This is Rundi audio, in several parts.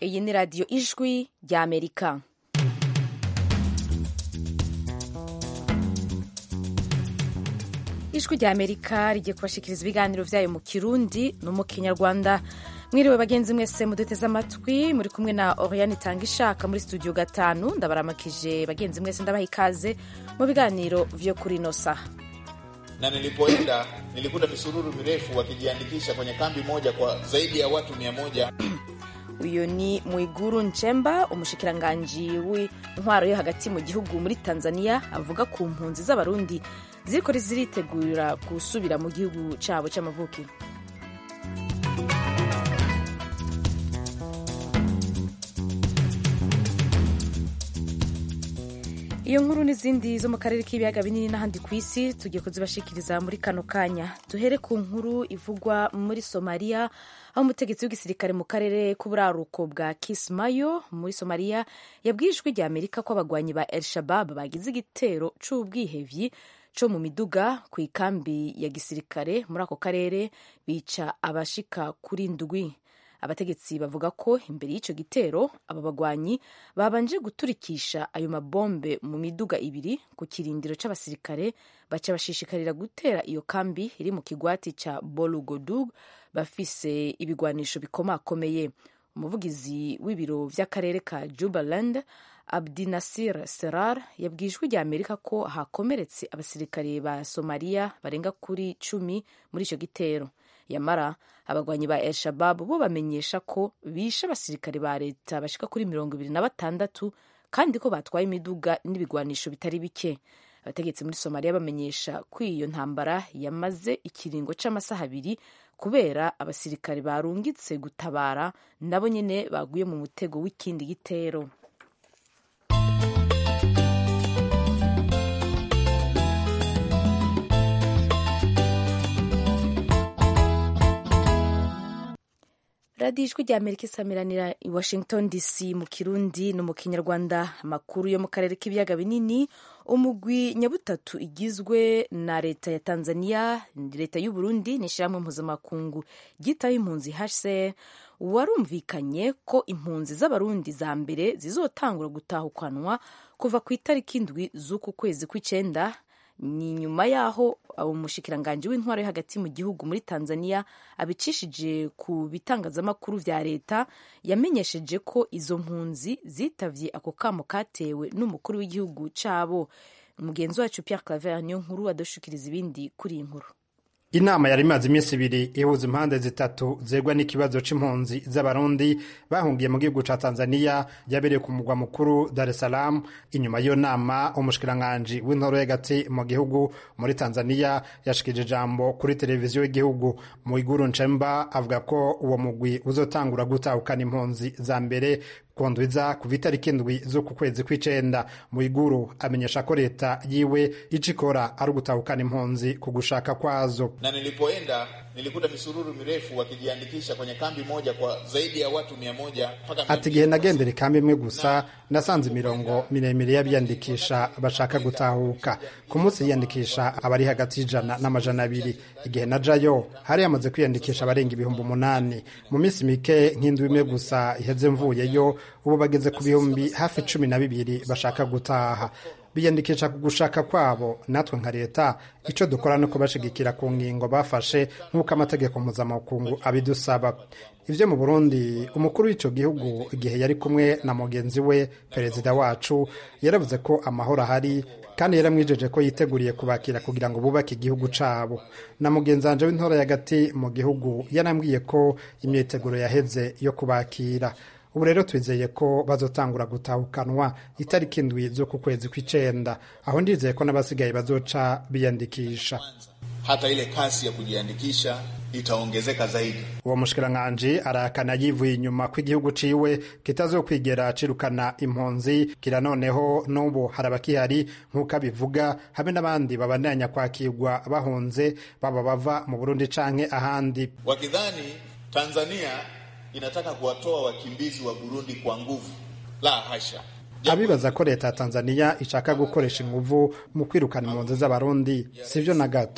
iyi ni radiyo ijwi rya amerika ijwi rya amerika rigiye kubashikiriza ibiganiro byayo mu kirundi no mu kinyarwanda mwiriwe bagenzi mwese muduteze amatwi muri kumwe na oriane itanga ishaka muri studio gatanu ndabaramakije bagenzi mwese ndabaha ikaze mu biganiro vyo kuri ino saha na nilipoenda nilikuta misururu mirefu wakijiandikisha kwenye kambi moja kwa zaidi ya watu mia moja. uyu ni mwiguru nchemba umushikiranganji w'intwaro yo hagati mu gihugu muri tanzania avuga ku mpunzi z'abarundi ziriko ziritegura gusubira mu gihugu cabo c'amavukiro iyo nkuru n'izindi zo mu karere k'ibiyaga binini n'ahandi ku isi tugiye kuzibashikiriza muri kano kanya duhere ku nkuru ivugwa muri somaliya aho umutegetsi w'igisirikare mu karere k'uburaruko bwa kismayo muri somaliya yabwiye ijwi rya amerika ko abagwanyi ba el shabab bagize igitero c'ubwihevyi co mu miduga ku ikambi ya gisirikare muri ako karere bica abashika kuri ndwi abategetsi bavuga ko imbere y'icyo gitero aba bagwanyi babanje guturikisha ayo mabombe mu miduga ibiri ku kirindiro c'abasirikare baca bashishikarira gutera iyo kambi iri mu kigwati ca bolugodug bafise ibigwanisho bikomakomeye umuvugizi w'ibiro vy'akarere ka jubaland abdinasir serar yabwiye ijwi rya amerika ko hakomeretse abasirikare ba somaliya barenga kuri cumi muri ico gitero yamara abagwanyi ba el shabab bo bamenyesha ko bishe abasirikare ba leta bashika kuri mirongo ibiri na batandatu kandi ko batwaye imiduga n'ibigwanisho bitari bike abategetsi muri somaliya bamenyesha ko iyo ntambara yamaze ikiringo c'amasaha abiri kubera abasirikare barungitse gutabara nabo nyene baguye mu mutego w'ikindi gitero radiyo ijwi rya amerika isamiranira i washington dc mu kirundi no mu kinyarwanda amakuru yo mu karere k'ibiyaga binini umugwi nyabutatu igizwe na leta ya tanzania leta y'u burundi n'ishyirahamwe mpuzamakungu ryitaho impunzi hcr warumvikanye ko impunzi z'abarundi za mbere zizotangura gutahukanwa kuva ku itariki indwi z'uku kwezi kw'icenda ni nyuma y'aho umushikiranganji w'intwaro yo hagati mu gihugu muri tanzania abicishije ku bitangazamakuru vya leta yamenyesheje ko izo mpunzi zitavye ako kamo katewe n'umukuru w'igihugu cabo umugenzi wacu pierre claver niyo nkuru adushikiriza ibindi kuri iyi nkuru inama yari imaze iminsi ibiri ihuza impande zitatu zegwa n'ikibazo c'impunzi z'abarundi bahungiye mu gihugu ca tanzania yabereye ku mugwa mukuru dar es salaam inyuma y'iyo nama umushikiranganji w'intoro y'agati mu gihugu muri tanzania yashikije ijambo kuri televiziyo y'igihugu muiguru nchemba avuga ko uwo mugwi uzotangura gutahukana impunzi za mbere kundwiza kuva itariki indwi z'uku kwezi kw'icenda muiguru amenyesha ko leta yiwe ico ikora ari ugutahukana impunzi ku gushaka kwazo Na nilipoenda nilikuta misururu mirefu wakijiandikisha kwenye kambi moja kwa zaidi ya watu mia moja mpaka ati igihe nagendera ikambi imwe gusa nasanze imirongo miremire y'abiyandikisha bashaka gutahuka ku munsi yiyandikisha abari hagati y'ijana n'amajana abiri igihe najayo hari hamaze kwiyandikisha abarenga ibihumbi umunani mu minsi mike nk'indwi imwe gusa iheze mvuyeyo ubu bageze ku bihumbi hafi cumi na bibiri bashaka gutaha biyandikisha ku gushaka kwabo natwe nka leta icyo dukora ni ukubashigikira ku ngingo bafashe nk'uko amategeko mpuzamakungu abidusaba ivyo mu burundi umukuru w'ico gihugu igihe yari kumwe na mugenzi we perezida wacu yaravuze ko amahoro ahari kandi yaramwijeje ko yiteguriye kubakira kugira ngo bubake igihugu cabo na mugenzi wanje w'intora y'agati mu gihugu yarambwiye ko imyiteguro yaheze yo kubakira ubu rero twizeye ko bazotangura gutahukanwa itariki indwi z'uku kwezi kw'icenda aho ndizeye ko n'abasigaye bazoca biyandikisha hata ile kasi ya kujiandikisha itaongezeka zaidi. uwo mushikiranganji arahakana yivuye inyuma ko igihugu ciwe kitazokwigera cirukana impunzi kira noneho n'ubu hari abakihari nk'uko abivuga habe n'abandi babandanya kwakirwa bahunze baba bava mu burundi canke ahandi Wakidhani Tanzania inataka kuwatoa wakimbizi wa Burundi kwa nguvu, la hasha. abibaza ko leta ya tanzania ishaka gukoresha inguvu mu kwirukana impunzi z'abarundi sivyo na gato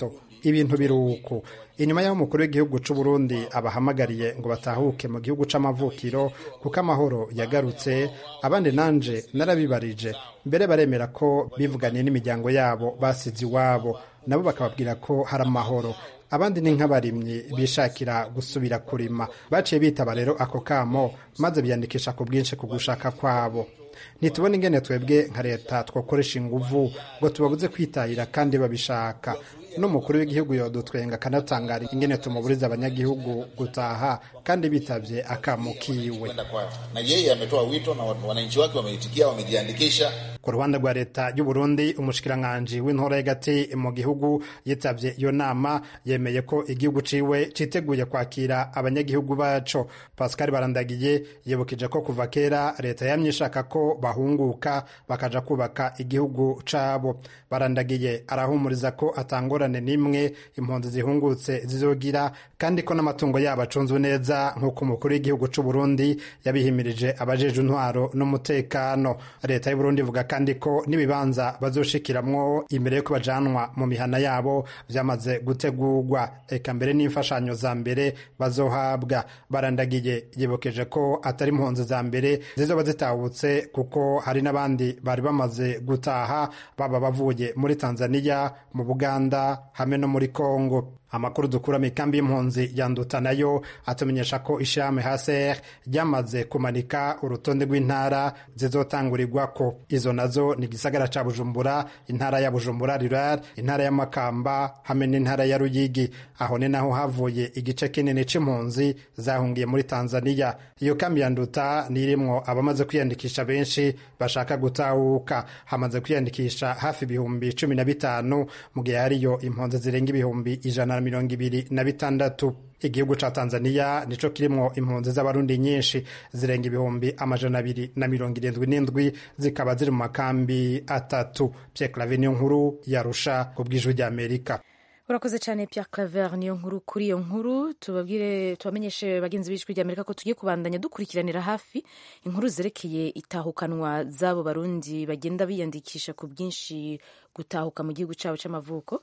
ibintu biruko inyuma y'aho umukuru w'igihugu c'u Burundi abahamagariye ngo batahuke mu gihugu c'amavukiro kuko amahoro yagarutse abandi nanje narabibarije mbere baremera ko bivuganiye n'imiryango yabo basize iwabo nabo bakababwira ko hari amahoro abandi ni nk'abarimyi bishakira gusubira kurima baciye bitaba rero ako kamo maze biyandikisha ku bwinshi ku gushaka kwabo ntitubona ingene twebwe nka leta twakoresha inguvu ngo tubabuze kwitahira kandi babishaka n'umukuru w'igihugu yodutwenga akanatangara ingene tumuburiza abanyagihugu gutaha kandi bitavye akamo kiwe na yeye ametoa wito na wananchi wake wameitikia wamejiandikisha ku ruhande rwa leta y'u Burundi umushikiranganji w'intora y'agati mu gihugu yitavye iyo nama yemeye ko igihugu ciwe citeguye kwakira abanyagihugu baco Pascal Barandagiye yibukije ko kuva kera leta yamye ishaka ko bahunguka bakaja kubaka igihugu cabo Barandagiye arahumuriza ko atangorane n'imwe impunzi zihungutse zizogira kandi ko n'amatungo yabo acunzwe neza nk'uko umukuru w'igihugu c'u Burundi yabihimirije abajeje intwaro n'umutekano leta y'u Burundi ivuga kandi ko n'ibibanza bazoshikiramwo imbere yuko bajanwa mu mihana yabo vyamaze gutegurwa eka mbere n'imfashanyo za mbere bazohabwa barandagiye yibukeje ko atari impunzi za mbere zizoba zitahutse kuko hari n'abandi bari bamaze gutaha baba bavuye muri Tanzania mu Buganda hamwe no muri Kongo amakuru dukura mu ikambi y'impunzi yanduta nayo atumenyesha ko ishirahamwe haser ryamaze kumanika urutonde rw'intara zizotangurirwako izo nazo ni igisagara ca bujumbura intara ya bujumbura rural intara ya makamba hamwe n'intara ya ruyigi aho ni naho havuye igice kinini c'impunzi zahungiye muri tanzania iyo kambi yanduta ni irimwo abamaze kwiyandikisha benshi bashaka gutahuka hamaze kwiyandikisha hafi ibihumbi cumi na bitanu mu gihe hariyo impunzi zirenga ibihumbi ijana na mirongo ibiri na bitandatu igihugu ca tanzania nico kirimwo impunzi z'abarundi nyinshi zirenga ibihumbi amajana abiri na mirongo irindwi n'indwi zikaba ziri mu makambi atatu pierre clave niyo nkuru yarusha ku bw'ijwi ry'amerika urakoze cyane Pierre Claver niyo nkuru kuri iyo nkuru tubabwire tubamenyeshe bagenzi b'ijwi ry'Amerika ko tugiye kubandanya dukurikiranira hafi inkuru zerekeye itahukanwa z'abo barundi bagenda biyandikisha ku bwinshi gutahuka mu gihugu cyabo cy'amavuko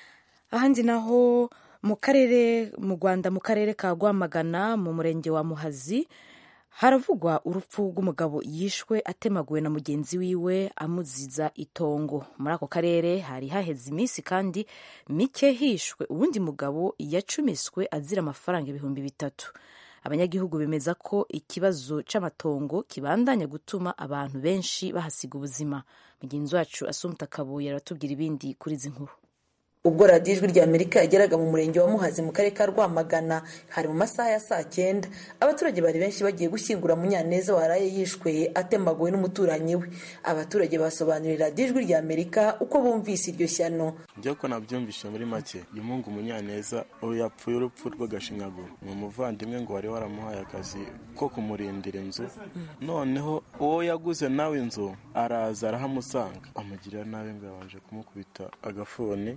ahandi naho mu karere mu Rwanda mu karere ka Rwamagana mu murenge wa Muhazi haravugwa urupfu rw'umugabo yishwe atemaguwe na mugenzi wiwe amuziza itongo muri ako karere hari haheze iminsi kandi mike hishwe uwundi mugabo yacumiswe azira amafaranga ibihumbi bitatu abanyagihugu bemeza ko ikibazo c'amatongo kibandanya gutuma abantu benshi bahasiga ubuzima mugenzi wacu asumta kabuye aratubwira ibindi kuri izi nkuru ubwo radiyo ijwi rya amerika yageraga mu murenge wa muhazi mu karere ka rwamagana hari mu masaha ya saa cyenda abaturage bari benshi bagiye gushyingura munyaneza waraye yishwe atemaguwe n'umuturanyi we abaturage basobanurira radiyo ijwi rya amerika uko bumvise iryo shyano njya ko nabyumvishe muri make uyu mungu munyaneza ubu yapfuye urupfu rw'agashinyaguro ni umuvandimwe ngo wari waramuhaye akazi ko kumurindira inzu noneho uwo yaguze nawe inzu araza arahamusanga amugirira nabi ngo yabanje kumukubita agafuni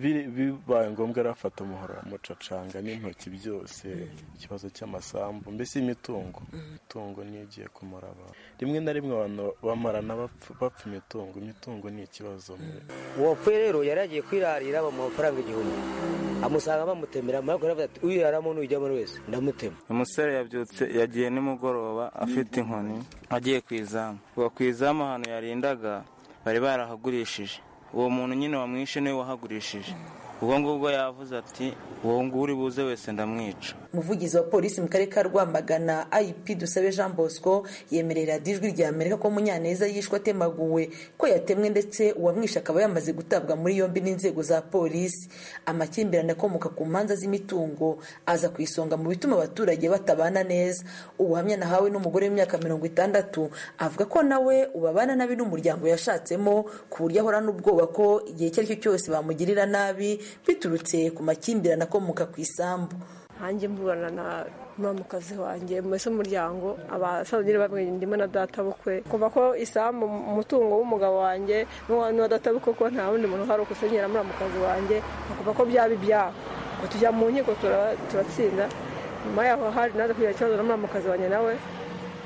bibaye ngombwa arafata umuhoro amucacanga n'intoki byose ikibazo cy'amasambu mbese imitungo imitungo niyo igiye kumara abantu rimwe na rimwe abantu bamarana bapfa imitungo imitungo ni ikibazo uwapfuye rero yari yagiye kwirarira bamuha amafaranga igihumbi amusanga bamutemera amara aravuga ati uyiraramo n'ujyamo wese ndamutema umusore yabyutse yagiye nimugoroba afite inkoni agiye ku izamu uwo ku izamu ahantu yarindaga bari barahagurishije uwo muntu nyine wamwishe niwe wahagurishije ubwo ngubwo yavuze ati uwo nguwo uri buze wese ndamwica umuvugizi wa polisi mu karere ka rwamagana ip dusabe jean bosco yemerera ijwi rya amerika ko munyaneza yishwe atemaguwe ko yatemwe ndetse uwamwishe akaba yamaze gutabwa muri yombi n'inzego za polisi amakimbirane akomoka ku manza z'imitungo aza ku isonga mu bituma abaturage batabana neza ubuhamya nahawe n'umugore w'imyaka mirongo itandatu avuga ko nawe ubabana nabi n'umuryango yashatsemo ku buryo ahorana ubwoba ko igihe icyo ari cyo cyose bamugirira nabi biturutse ku makimbirane akomoka ku isambu hanjye mburana na muramukazi wanjye mbese umuryango abasaza bamwe ndimo na data bukwe kuva ko isambu umutungo w'umugabo wanjye n'uwa data bukwe ko nta wundi muntu uhari ukusenyera muramukazi wanjye kuva ko byaba ibyabo ngo tujya mu nkiko turatsinda nyuma yaho hari naza kugira ikibazo na muramukazi wanjye nawe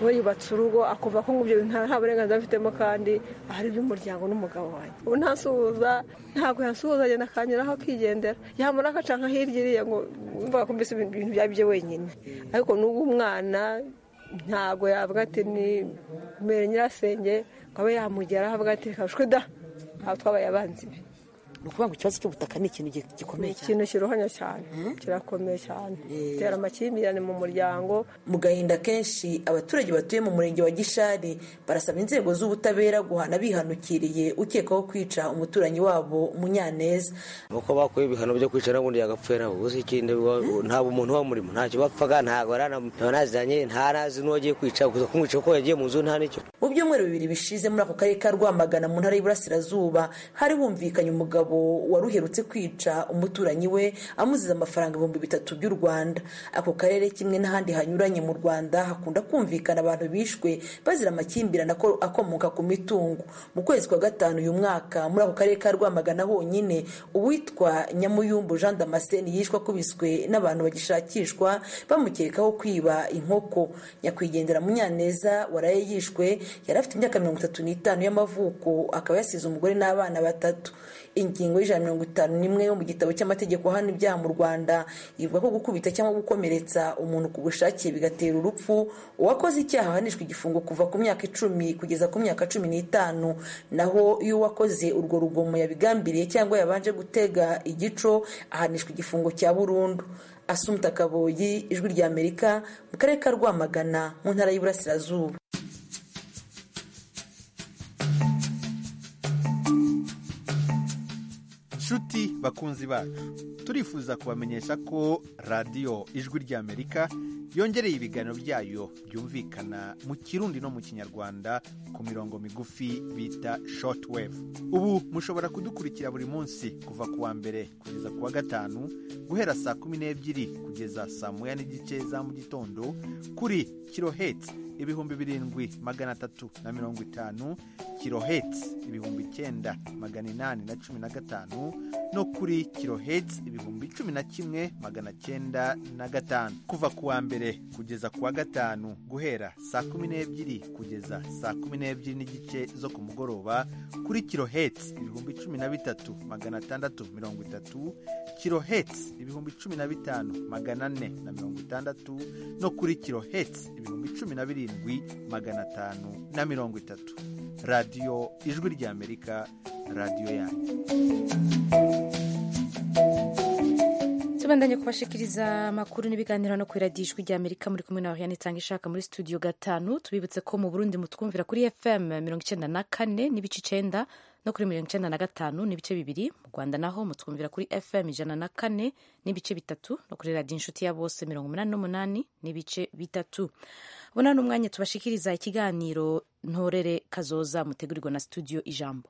we yubatse urugo akumva ko ibyo bintu nta burenganzira afitemo kandi ahari iby'umuryango n'umugabo wanjye ubu ntasuhuza ntabwo yasuhuza agenda akanyuraho akigendera yamara agaca nka hirya iriya ngo mvuga ko mbese ibintu byaba ibye wenyine ariko n'ubwo umwana ntabwo yavuga ati ni mbere nyirasenge ngo abe yamugeraho avuga ati reka shwe da aho twabaye abanzi be ni ukuvuga ngo ikibazo cy'ubutaka ni ikintu gi- ni gikomeye cyane ikintu kiruhanya cyane kirakomeye cyane gitera amakimbirane mu muryango mu gahinda kenshi abaturage batuye mu murenge wa gishari barasaba inzego z'ubutabera guhana bihanukiriye ukekwaho kwica umuturanyi wabo munyaneza uko bakuye ibihano byo kwicara ubundi yagapfera gusa ikindi wa- ntabwo umuntu uba murimo ntacyo bapfaga ntabwo aranaziranye nta nazi n'uwagiye kwica gusa kumwica kuko yagiye mu nzu nta n'icyo mu byumweru bibiri bishize muri ako karere ka rwamagana mu ntara y'iburasirazuba hari humvikanye umugabo wari uherutse kwica umuturanyi we amuziza amafaranga ibihumbi bitatu by'u rwanda ako karere kimwe n'ahandi hanyuranye mu rwanda hakunda kumvikana abantu bishwe bazira amakimbirane ako- akomoka ku mitungo mu kwezi kwa gatanu uyu mwaka muri ako karere ka rwamagana honyine uwitwa nyamuyumbu jean damascene yishwe akubiswe n'abantu bagishakishwa bamukekaho kwiba inkoko nyakwigendera munyaneza waraye yishwe yari afite imyaka mirongo itatu n'itanu y'amavuko akaba yasize umugore n'abana batatu ingingo y'ijana mirongo itanu n'imwe yo mu gitabo cy'amategeko hano ibyaha mu rwanda ivuga ko gukubita cyangwa gukomeretsa umuntu ku bushake bigatera urupfu uwakoze icyaha ahanishwa igifungo kuva ku myaka icumi kugeza ku myaka cumi n'itanu naho iyo uwakoze urwo rugomo yabigambiriye cyangwa yabanje gutega igico ahanishwa igifungo cya burundu asumta kaboyi ijwi rya amerika mu karere ka rwamagana mu ntara y'iburasirazuba nshuti bakunzi bacu turifuza kubamenyesha ko radiyo ijwi ry'amerika yongereye ibiganiro byayo byumvikana mu kirundi no mu kinyarwanda ku mirongo migufi bita shortwave ubu mushobora kudukurikira buri munsi kuva ku wa mbere kugeza ku wa gatanu guhera saa kumi n'ebyiri kugeza saa moya n'igice za mu gitondo kuri kiloheti ibihumbi birindwi magana atatu na mirongo itanu kiloheti ibihumbi icyenda magana inani na cumi na gatanu no kuri kiloheti ibihumbi cumi na kimwe magana cyenda na gatanu kuva ku wa mbere kugeza ku wa gatanu guhera saa kumi n'ebyiri kugeza saa kumi n'ebyiri n'igice zo ku mugoroba kuri kiloheti ibihumbi cumi na bitatu magana atandatu mirongo itatu kiloheti ibihumbi cumi na bitanu magana ane na mirongo itandatu no kuri kiloheti ibihumbi cumi na birindwi magana atanu na mirongo itatu radiyo ijwi ry'amerika radiyo yanyu tubandanye kubashikiriza amakuru n'ibiganiro no kuri radiyo ijwi ry'amerika muri kumwe nawe yanitanga ishaka muri studio gatanu tubibutse ko mu burundi mutwumvira kuri fm mirongo icyenda na kane n'ibice icenda no kuri mirongo icyenda na gatanu n'ibice bibiri mu rwanda naho mutwumvira kuri fm ijana na kane n'ibice bitatu no kuri radiyo inshuti ya bose mirongo umunani n'umunani n'ibice bitatu ubona n'umwanya tubashikiriza ikiganiro ntorere kazoza mutegurirwa na studio ijambo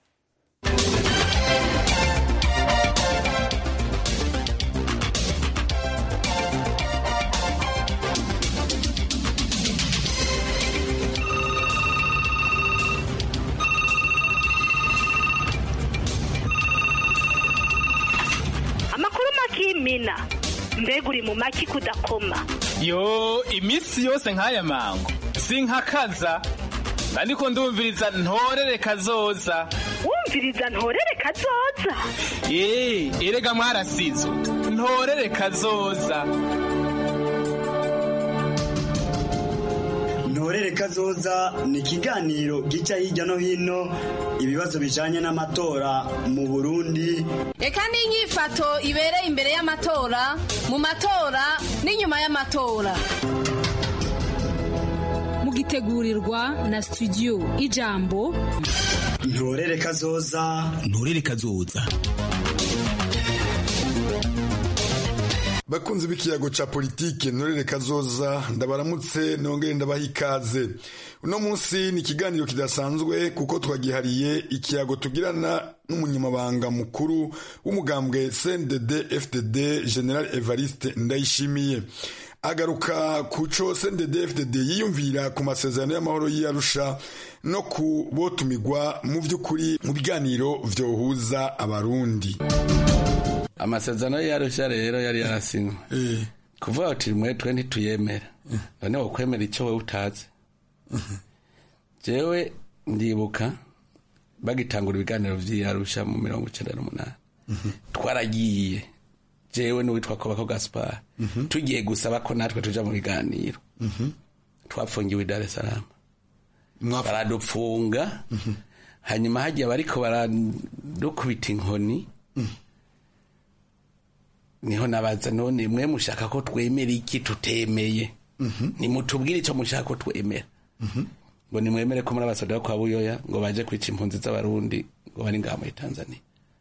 amakuru makimina mbega uri mu maki kudakoma yo iminsi yose nk'aya mango sinkakaza ariko ndumviriza ntorere kazoza wumviriza ntorere kazoza eee erega mwarasizo ntorere kazoza ntorere kazoza ni ikiganiro gica hirya no hino ibibazo bijanye n'amatora mu burundi reka n'inyifato ibereye imbere y'amatora mu matora n'inyuma y'amatora mugitegurirwa na studio ijambo ntorere kazoza ntorere kazoza bakunzi b'ikiyago ca politike ntorere kazoza ndabaramutse nongere ndabaha ikaze uno munsi ni ikiganiro kidasanzwe kuko twagihariye ikiyago tugirana n'umunyamabanga mukuru w'umugambwe cndd fdd general evariste ndayishimiye agaruka ku co cndd fdd yiyumvira ku masezerano y'amahoro y'arusha no ku botumigwa mu by'ukuri mu biganiro vyohuza abarundi amasezerano y'arusha rero yari yarasinywe kuvuga uti mwe twe ntituyemera none wokwemera icyo wowe utazi jewe ndibuka bagitangura ibiganiro vy'iyarusha mu mirongo icenda n'umunani twaragiye jewe n'uwitwa kobako gaspar tugiye gusaba ko natwe tuja mu biganiro twafungiwe i dar es salaam baradupfunga hanyuma hagiye bariko baradukubita inkoni niho nabaza none mwe mushaka ko twemera iki tutemeye nimutubwire icyo mushaka ko twemera ngo nimwemere ko muri abasoda kwa buyoya ngo baje kwica impunzi z'abarundi ngo bari ngaha muri tanzania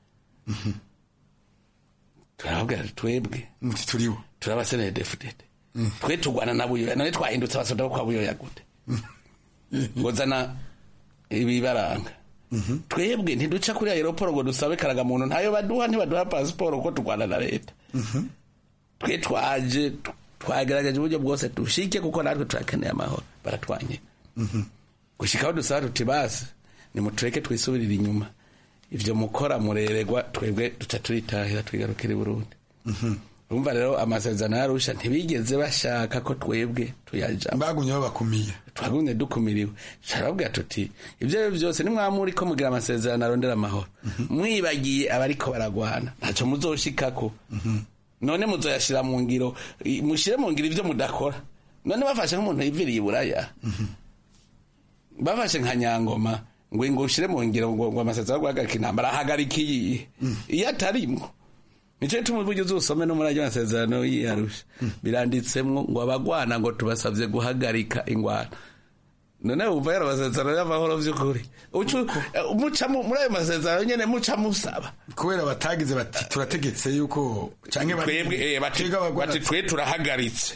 turababwira twebwe muti turibo turabasenere defudede twe tugwana na buyoya none twahindutse abasoda kwa buyoya gute ngo zana ibibaranga twebwe ntiduca kuri aeroporo ngo dusabe karagamuntu ntayo baduha ntibaduha pasiporo kuko turwana na leta twe twaje twagerageje uburyo bwose dushike kuko natwe turakeneye amahoro baratwanye gushika aho dusaba tuti basi nimutureke twisubirire inyuma ivyo mukora mureregwa twebwe duca turitahira twigarukira i burundi urumva rero amasezerano yarusha ntibigeze bashaka ko twebwe tuyajamo bagumye babakumiye twagumye dukumiriwe turababwira tuti ibyo ari byo byose nimwamuri ko mugira amasezerano arondera amahoro mwibagiye abariko baragwana ntacyo muzoshikako none muzoyashira mu ngiro mushire mu ngiro ivyo mudakora none bafashe nk'umuntu yiviriye iburaya bafashe nka nyangoma ngo ngo ushire mu ngiro ngo ngo amasezerano yo guhagarika intambara ahagarika iyi iyo atarimwo nico gituma uburyo uzusome no muri ayo masezerano yiyarusha biranditsemwo ngo abagwana ngo tubasavye guhagarika ingwano none wumva yari amasezerano y'amahoro vy'ukuri muca muri ayo masezerano nyene muca musaba kubera batagize bati turategetse yuko canke twebwe bati twe turahagaritse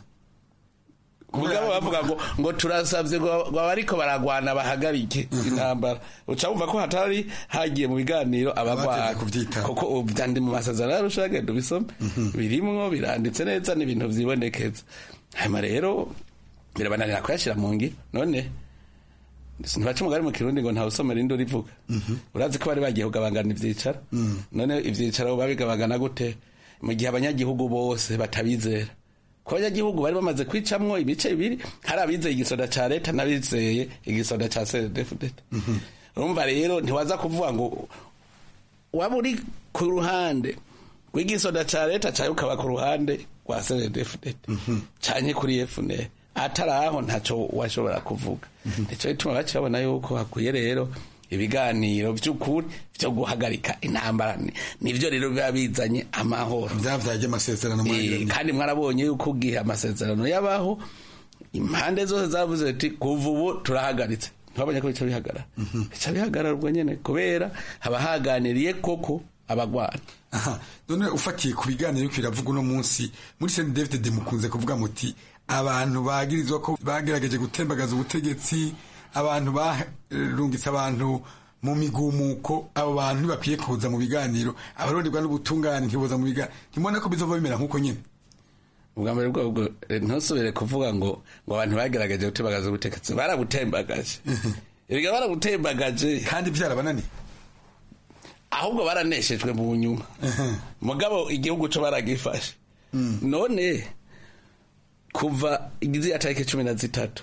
mugabo bavuga ngo ngo turasavye ngo abariko baragwana bahagarike intambara uca wumva ko hatari hagiye mu biganiro abagwana kuko vyandi mu masezerano yarusha genda ubisome birimwo biranditse neza n'ibintu vyibonekeza hanyuma rero birabananira kuyashira mu ngiro none ntibaca umugari mu kirundi ngo ntawusomera indi urivuga urazi ko bari bagiye kugabangana ivyicaro none ivyicaro babigabagana gute mu gihe abanyagihugu bose batabizera ko abanyagihugu bari bamaze kwicamwo ibice bibiri hari abizeye igisoda ca leta n'abizeye igisoda ca cdfdt urumva rero ntiwaza kuvuga ngo waba uri ku ruhande rw'igisoda ca leta cawe ukaba ku ruhande rwa cdfdt canke kuri fnr atari aho ntaco washobora kuvuga nico gituma baciye babona yuko hakwiye rero ibiganiro vy'ukuri vyo guhagarika intambara nivyo rero biba bizanye amahoro vyavyaje amasezerano kandi mwarabonye yuko ugihe amasezerano yabaho impande zose zavuze ati kuva ubu turahagaritse ntibabonye ko bica bihagarara bica bihagarara ubwo nyene kubera haba haganiriye koko abagwana aha none ufatiye ku biganiro yuko biravuga uno munsi muri Saint David de mukunze kuvuga muti abantu bagirizwa ko bagerageje gutembagaza ubutegetsi abantu barungitse abantu mu migumuko abo bantu ntibakwiye kuza mu biganiro abaronderwa n'ubutungane ntiboza mu biganiro ntimubona ko bizova bimera nk'uko nyine ubwa mbere bwobwo ntusubire kuvuga ngo ngo abantu bagerageje gutembagaza ubutegetsi barabutembagaje ibiga barabutembagaje kandi byarabananiye ahubwo baraneshejwe mu nyuma mugabo igihugu cyo baragifashe none kuva igize tariki cumi na zitatu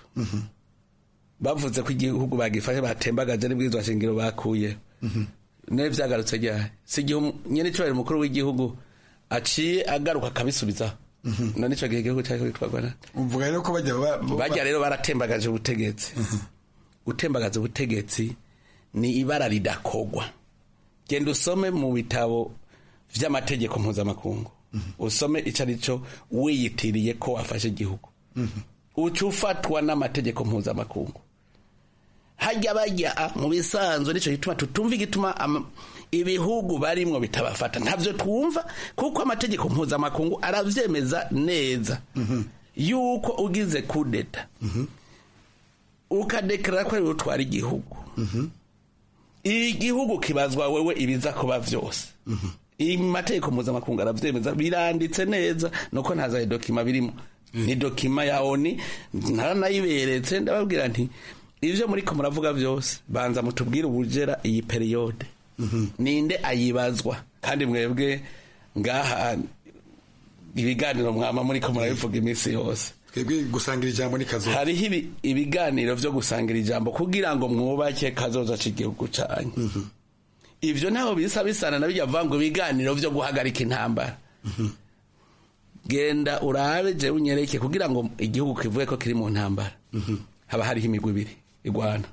bavuze ko igihugu bagifashe batembagaje n'ibwirizwa shingiro bakuye nawe vyagarutse ryari si igihe nyene cyo mukuru w'igihugu aciye agaruka akabisubizaho none ico gihe igihugu cyariko gitwarwa na uvuga rero ko bajya bajya rero baratembagaje ubutegetsi gutembagaza ubutegetsi ni ibara ridakogwa genda usome mu bitabo vy'amategeko mpuzamakungu usome ico ari cyo wiyitiriye ko wafashe igihugu uca ufatwa n'amategeko mpuzamakungu hajya bajya mu bisanzwe nicyo gituma tutumva igituma ibihugu barimwo bitabafata ntabyo twumva kuko amategeko mpuzamakungu arabyemeza neza yuko ugize kudeta ukadekarara ko ariwe utwara igihugu igihugu kibazwa wewe ibiza kuba byose mategeko mpuzamakungu arabyemeza biranditse neza nuko ntazaye dokima birimo ni dokima ya oni ntaranayiberetse ndababwira nti ibyo muri ko muravuga byose banza mutubwire ubugera iyi periyode ninde ayibazwa kandi mwebwe ngaha ibiganiro mwama muriko murabivuga iminsi yose twebwe gusangira ijambo ni kazoza hariho ibi- ibiganiro vyo gusangira ijambo kugira ngo mwubake kazoza c'igihugu canyu ivyo ntaho bisa bisana na bijya vuga ngo ibiganiro vyo guhagarika intambara genda urabe jewe unyereke kugira ngo igihugu kivuge ko kiri mu ntambara haba hariho imigwi ibiri igwana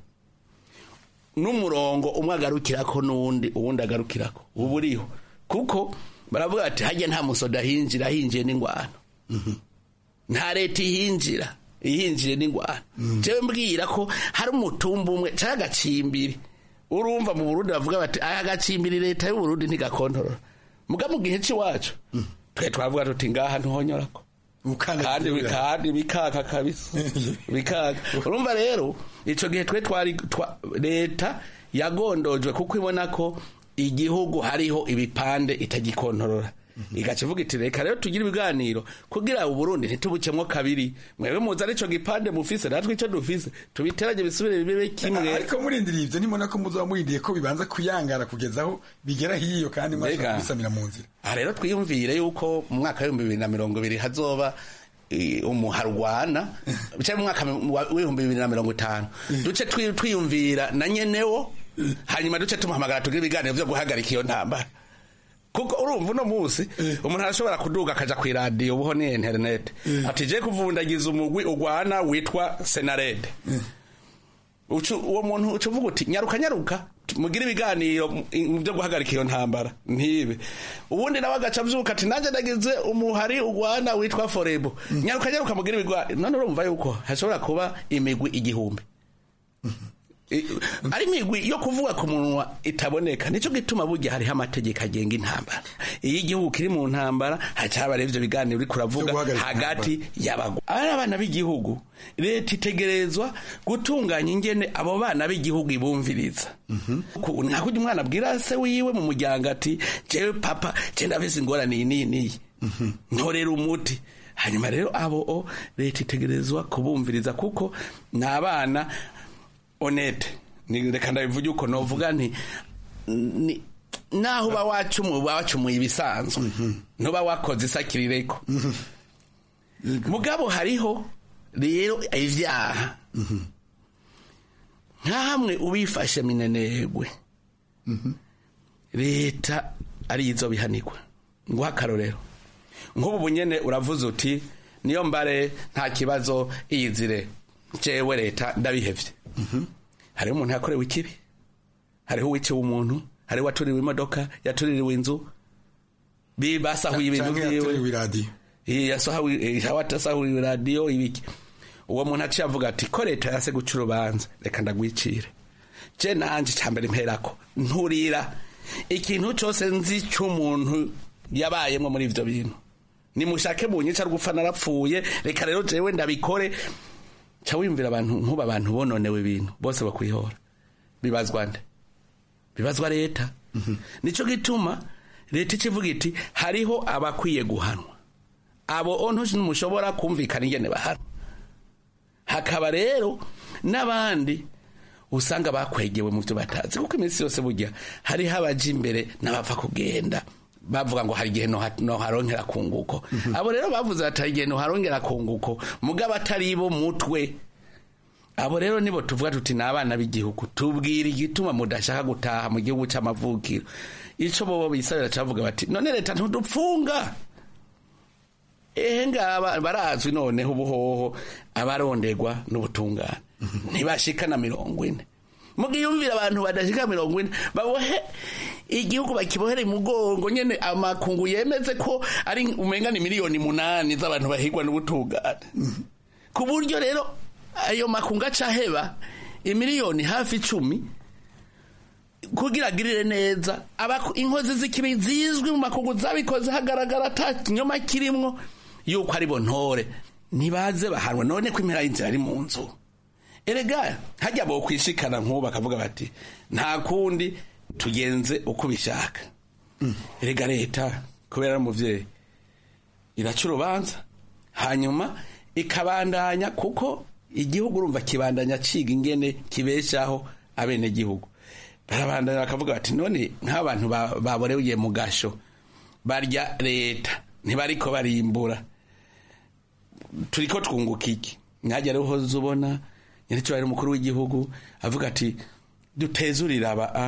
n'umurongo umwe agarukirako n'uwundi uwundi agarukirako uba uriho kuko baravuga bati hajya nta musoda hinjira hinjiye n'ingwano nta leta ihinjira ihinjiye n'ingwano jewe mbwira ko hari umutumba umwe canke agacimbiri urumva mu burundi bavuga bati aya agacimbiri leta y'uburundi ntigakontorora muga mu gihe c'iwacu twe twavuga tuti ngaha ntuhonyorako kandi kandi bikaka kabisa bikaka urumva rero ico gihe twe twari twa- leta yagondojwe kuko ibona ko igihugu hariho ibipande itagikontorora igaca ivuga iti reka rero tugire ibiganiro kugira uburundi ntitubucemwo kabiri mwebwe muzi arico gipande mufise natwe ico dufise tubiteranye bisubire bibe kimwe ariko murindiriye ivyo nimona ko muzoba murindiye ko bibanza kuyangara kugeza aho bigera hiyo kandi mwashobora Mbega. kubisamira mu nzira aha rero twiyumvire yuko mu mwaka w'ibihumbi bibiri na mirongo ibiri hazoba eh, umuharwana cyangwa mu mwaka wa- w'ibihumbi bibiri na mirongo itanu duce twi- twiyumvira na nyenewo hanyuma duce tumuhamagara tugire ibiganiro vyo guhagarika iyo ntambara kuko urumva uno munsi umuntu arashobora kuduga akaja ku iradiyo ubuho ni interinete ati je kuvundagiza umugwi ugwana witwa senarede Ucu- uwo muntu uca uvuga uti nyaruka nyaruka mugire ibiganiro mu- mu byo guhagarika iyo ntambara ntibe ubundi nawe agaca avyuka ati nanjye nagize umuhari ugwana witwa forebo nyaruka nyaruka mugire ibiganiro none urumva yuko hashobora kuba imigwi igihumbi I- ari imigwi yo kuvuga ku munwa itaboneka nico gituma burya hariho amategeko agenga intambara iyo igihugu kiri mu ntambara hacaba rero ivyo biganiro uriko uravuga hagati y'abagwa ari abana b'igihugu leta itegerezwa gutunganya ingene abo bana b'igihugu ibumviriza Ku- nka kurya umwana abwira se wiwe mu muryango ati jewe papa je ndafise ingorane iyi n'iyi n'iyi ntorera umuti hanyuma rero abo o leta itegerezwa kubumviriza kuko ni abana honete ni reka ndabivuge uko novuga nti ni naho uba wacumuye uba wacumuye ibisanzwe ntuba wakoze isakirireko mugabo hariho rero ivyaha nka hamwe ubifashe minenegwe leta ari izo bihanirwa nguha akarorero nk'ubu bunyene uravuze uti niyo mbare nta kibazo iyizire jewe leta ndabihevye hariho umuntu yakorewe ikibi hariho uwiciwe umuntu hariho uwatuririwe imodoka yatuririwe inzu bi- basahuye ibintu Canke vyiwe yaturiwe iradiyo Eh, yasahuye eh, awatasahuriwe radiyo ibiki uwo muntu aciye avuga ati ko leta yase guca urubanza reka ndagwicire je nanje cambere mperako nturira ikintu cose nzi c'umuntu yabayemwo muri ivyo bintu nimushake munyica rwupfa narapfuye reka rero jewe ndabikore ca wiyumvira abantu nkuba abantu bononewe ibintu bose bakwihora bibazwa nde bibazwa leta nico gituma leta ikivuga iti hariho abakwiye guhanwa abo ontushi ntimushobora kumvikana ingene bahanwa hakaba rero n'abandi usanga bakwegewe mu byo batazi kuko iminsi yose burya hariho abaja imbere n'abapfa kugenda bavuga ngo hari igihe noha- noharongera kunguko abo rero bavuze bati hari igihe noharongera kunguko mugabo atari bo mutwe abo rero nibo tuvuga tuti ni abana b'igihugu tubwira igituma mudashaka gutaha mu gihugu c'amavukiro ico bobo bisabira cavuga bati none leta ntudupfunga ehe ngaba barazwi noneho ubuhoho abarondegwa n'ubutungane ntibashika na mirongo ine mugiyumvira abantu badashika mirongo ine babohe igihugu bakibohere imugongo nyene amakungu yemeze ko ari umenga ni miliyoni munani z'abantu bahigwa n'ubutungane ku buryo rero ayo makungu acaheba imiliyoni hafi icumi kugira agirire neza abaku- inkozi z'ikibi zizwi mu makungu zabikoze hagaragara ata kinyoma kirimwo yuko ari bo ntore ntibaze bahanwa none ko impera y'inzira ari mu nzu erega hajya bo kwishikana nk'ubu bakavuga bati nta kundi tugenze uko ubishaka erega leta kubera ari umuvyeyi iraca urubanza hanyuma ikabandanya kuko igihugu urumva kibandanya ciga ingene kibeshaho abenegihugu barabandanya bakavuga bati none nk'abantu ba- baboreye mu gasho barya leta ntibariko barimbura turiko twunguka iki nkajya rero uhoze ubona nyir'icyubahiro umukuru w'igihugu avuga ati dutezurire aba a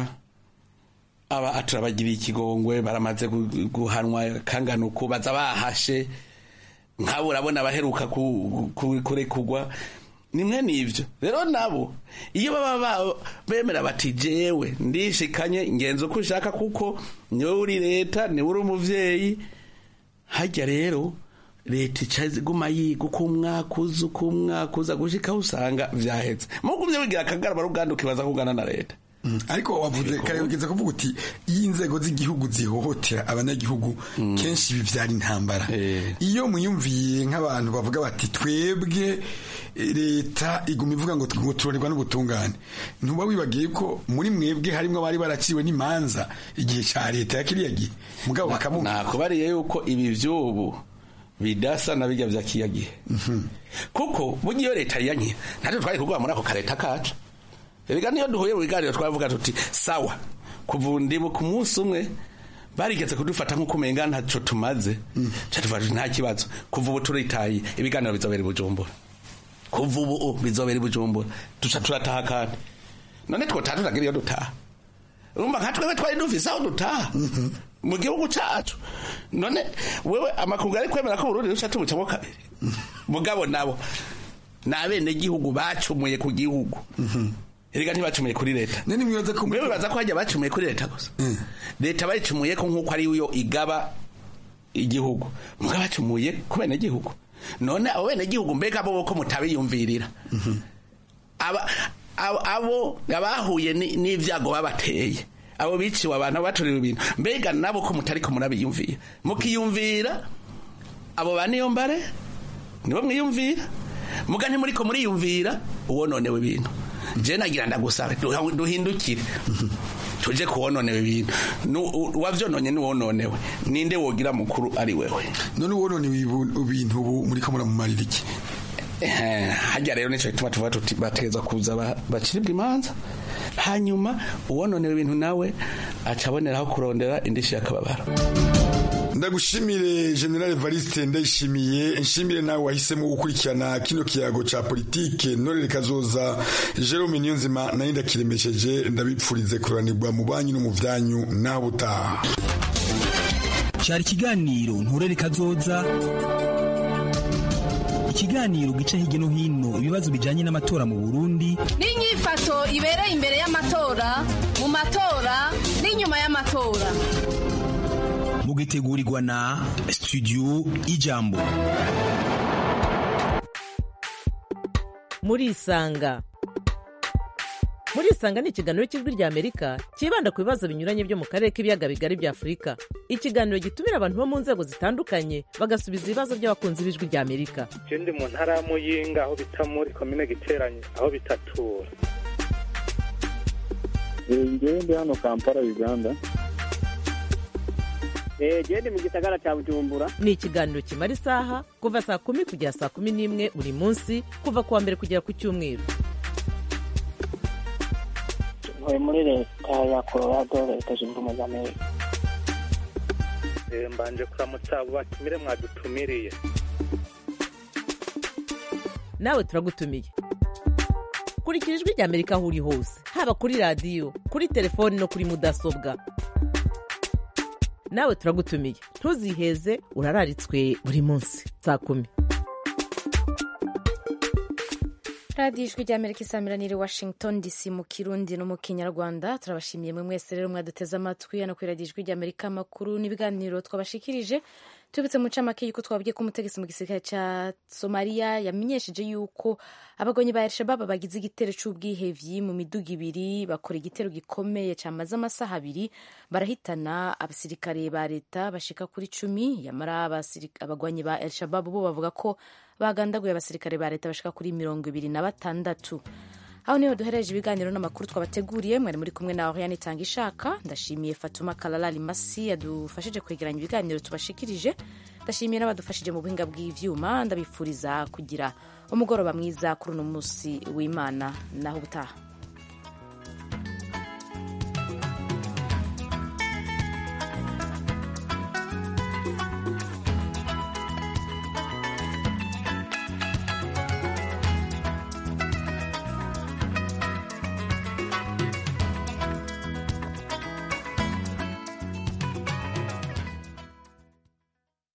aba turabagiriye ikigongwe baramaze gu- guhanwa kangana uku baza bahashe nk'abo urabona abaheruka ku- ku- kurekurwa nimwe n'ivyo rero nabo iyo baba ba- bemera bati jewe ndishikanye ngenza uko ushaka kuko niwe uri leta niwe uri umuvyeyi harya rero leta ica iguma yiga uko umwaka uza uko umwaka uza gushikaho usanga vyaheze mugumye wigira akagarama ruganda ukibaza kugana na leta ariko wavuze kare ugeze kuvuga uti iyo inzego z'igihugu zihohotera abanyagihugu kenshi bivyara intambara iyo muyumviye nk'abantu bavuga bati twebwe eh, leta iguma ivuga ngo ngo turorerwa n'ubutungane ntuba wibagiye ko muri mwebwe harimwo abari baraciwe n'imanza igihe ca leta ya kiriya gihe mugabo bakamuha nakubariye yuko ibi vy'ubu bidasa na bijya vya kiya gihe kuko burya iyo leta yanke natwe twari kurwara muri ako kareta kacu erega niyo duhuye mu biganiro twavuga tuti sawa kuva ndibu ku munsi umwe barigeze kudufata nk'uko umenga ntaco tumaze ca tuvuga tuti nta kibazo kuva ubu turitaye ibiganiro bizobera i bujumbura kuva ubu bizobera i bujumbura duca turataha kandi none twotaha turagira iyo dutaha urumva nka twebwe twari dufise aho dutaha mu gihugu cacu none wewe amakungu ari kwemera ko Burundi ruca tubucamo kabiri mugabo nabo ni abenegihugu bacumuye ku gihugu erega ntibacumuye kuri leta mwewe baza ko hajya bacumuye kuri leta gusa leta bayicumuye ko nk'uko ari yo igaba igihugu mugabo bacumuye ku benegihugu none abo benegihugu mbega bo ko mutabiyumvirira aba abo- abo abahuye ni- n'ivyago babateye abo biciwe abantu baturiwe ibintu mbega nabo ko mutariko murabiyumvira mukiyumvira abo ba niyo mbare nibo mwiyumvira muga ntimuriko muriyumvira uwononewe ibintu je nagira ndagusabe duha- duhindukire tuje kuwononewe ibintu Nu- u- uwavyononye niwononewe ninde wogira mukuru ari wewe none uwononewe ibu- ibintu ubu muriko muramumarira iki Eh, hajya rero nico gituma tuvuga tuti bategeza kuza ba- baciribwa imanza hanyuma uwononewe ibintu nawe aca aboneraho kurondera indishi y'akababaro ndagushimire general evariste ndayishimiye nshimire nawe wahisemo gukurikirana kino kiyago ca politike ntorere kazoza jerome niyonzima nayo ndakiremesheje ndabipfurize kuranirwa mu banyu no mu vyanyu naho butaha cyari ikiganiro nturere kazoza ikiganiro gica hirya no hino ibibazo bijanye n'amatora mu burundi n'inyifato ibereye imbere y'amatora mu matora n'inyuma y'amatora mugitegurirwa na studio ijambo murisanga murisanga ni ikiganiro cy'ijwi rya amerika cyibanda ku bibazo binyuranye byo mu karere k'ibiyaga bigari bya afurika ikiganiro gitumira abantu bo mu nzego zitandukanye bagasubiza ibibazo by'abakunzi b'ijwi rya amerika je ndi mu ntara ya muyinga aho bita muri komine giteranye aho bitatura ngewe ndi hano kampala uganda gende mu gisagara cya bujumbura ni ikiganiro kimara isaha kuva saa kumi kugera saa kumi n'imwe buri munsi kuva ku wa mbere kugera ku cyumweru ntuye muri leta ya colorado leta zunze ubumwe za amerika Eh, mbanje kuramutsa abo batumire mwadutumiriye nawe turagutumiye kurikira ijwi rya amerika aho uri hose haba kuri radiyo kuri telefoni no kuri mudasobwa nawe turagutumiye ntuziheze urararitswe buri munsi saa kumi radiyo ijwi rya amerika isamiraniye washington dc mu kirundi no mu kinyarwanda turabashimiye mwe mwese rero mwaduteze amatwi hano kuri radiyo ijwi rya amerika amakuru n'ibiganiro twabashikirije tubitse mu ncamake yuko twabwiye ko umutegetsi mu gisirikare cya somaliya yamenyesheje yuko abagonyi ba elshabab bagize igitero cy'ubwihevyi mu miduga ibiri bakora igitero gikomeye cyamaze amasaha abiri barahitana abasirikare ba leta bashika kuri cumi yamara abasirika- abagwanyi ba elshabab bo bavuga ko bagandaguye abasirikare ba leta bashika kuri mirongo ibiri na batandatu aho niho duhereje ibiganiro n'amakuru twabateguriye mwari muri kumwe na Oriane Tanga ishaka ndashimiye Fatuma Kalala Limasi yadufashije kwegeranya ibiganiro tubashikirije ndashimiye n'abadufashije mu buhinga bw'ivyuma ndabifuriza kugira umugoroba mwiza kuri uno munsi w'Imana naho ubutaha